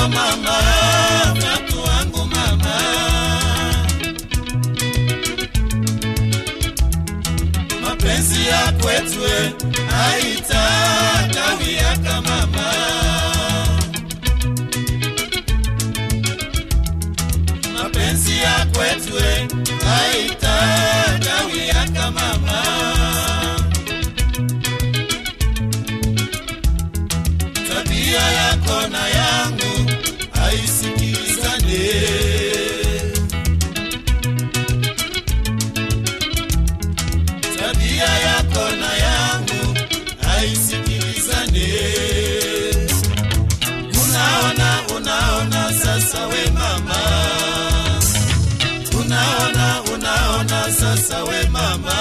wako mama, viatu wangu mama. Mapenzi ya kwetu haitakawia mama. Mapenzi ya kwetu haitakawia mama. tabia yako na yangu haisikilizane. Tabia yako na yangu haisikilizane. Unaona, unaona sasa we mama, unaona, unaona sasa we mama.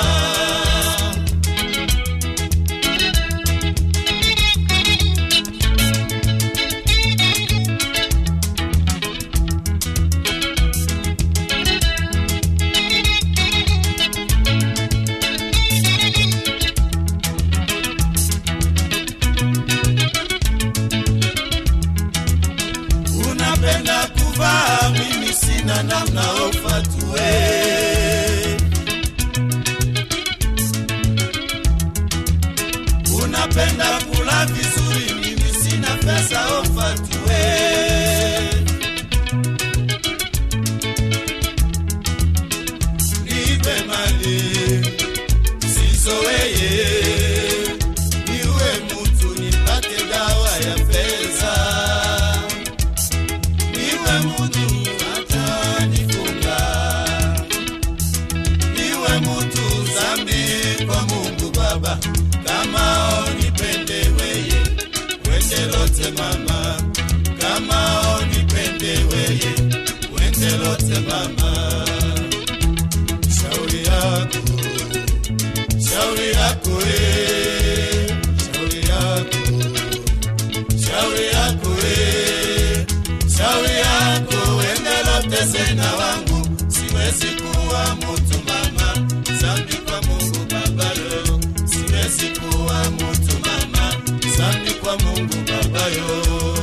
unapenda kuvaa, mimi sina namna ofatue. Unapenda kula vizuri, mimi sina pesa ofatue. Nipe mali sizoweye, niwe mutu nipate dawa ya pesa niwe mutu atanifunga, niwe mutu zambi kwa Mungu Baba, kama onipende weye wende lote mama, kama onipende weye wende lote mama, shauri yako shauri yako eh, shauri yako shauri yako we, shauri yako wendelote sena wangu, siwezi kuwa mutu mama, zambi kwa Mungu babayo, siwezi kuwa mutu mama, zambi kwa Mungu babayo.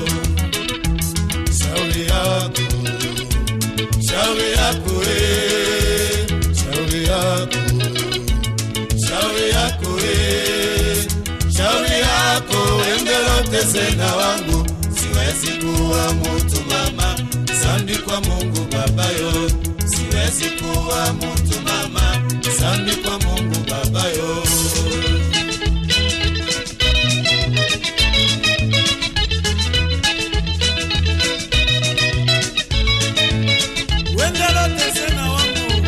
Shauri yako, shauri yako we, shauri yako shauri yako we, shauri yako endelote sena wangu, siwezi kuwa mutu mama, zambi kwa Mungu babayo, siwezi kuwa mutu mama, zambi kwa Mungu babayo. Wendelote sena wangu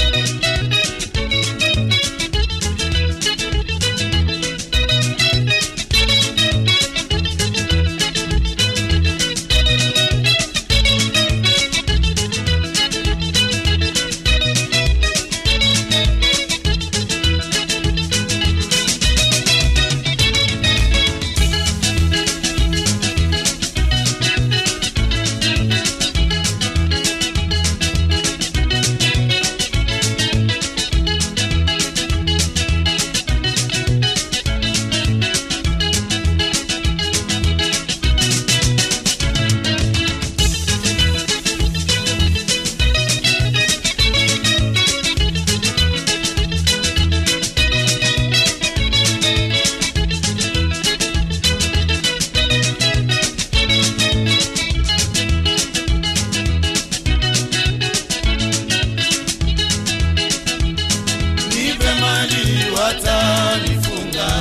nipe mali watanifunga,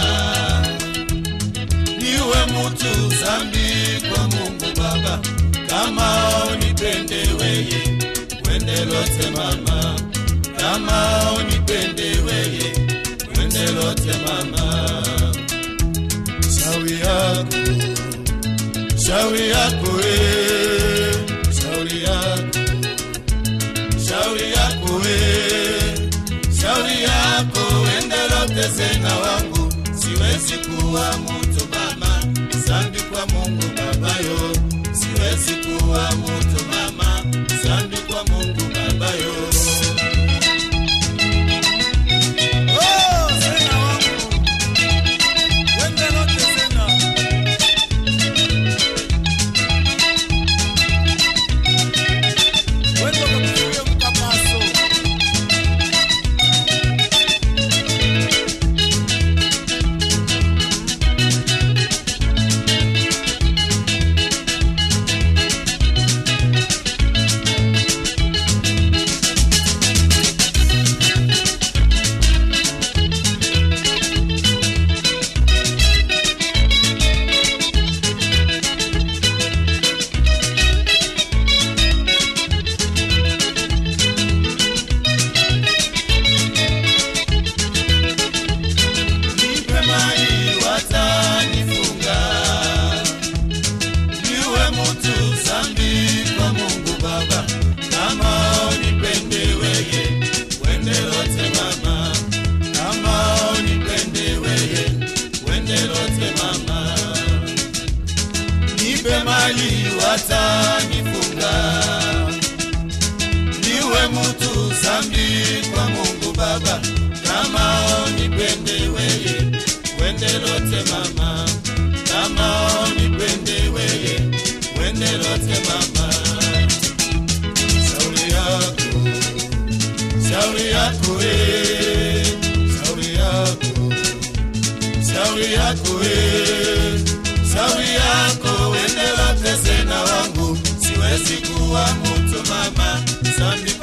niwe mutu zambi kwa Mungu Baba, kama unipende weye wende lote mama, kama unipende weye wende lote mama, shauri yako shauri yako we, shauri yako shauri yako we, shauri yako endelote sena wangu, siwezi kuwa mutu mama, zambi kwa Mungu babayo, siwezi kuwa mutu mama, zambi kwa Mungu babayo. Oh, sena wangu, endelote sena baba kama onipende weye wende lote mama kama onipende weye wende lote mama shauri yako shauri yako eh shauri yako shauri yako we, shauri yako wende lote sena wangu, siwezi kuwa mtu mama, zambi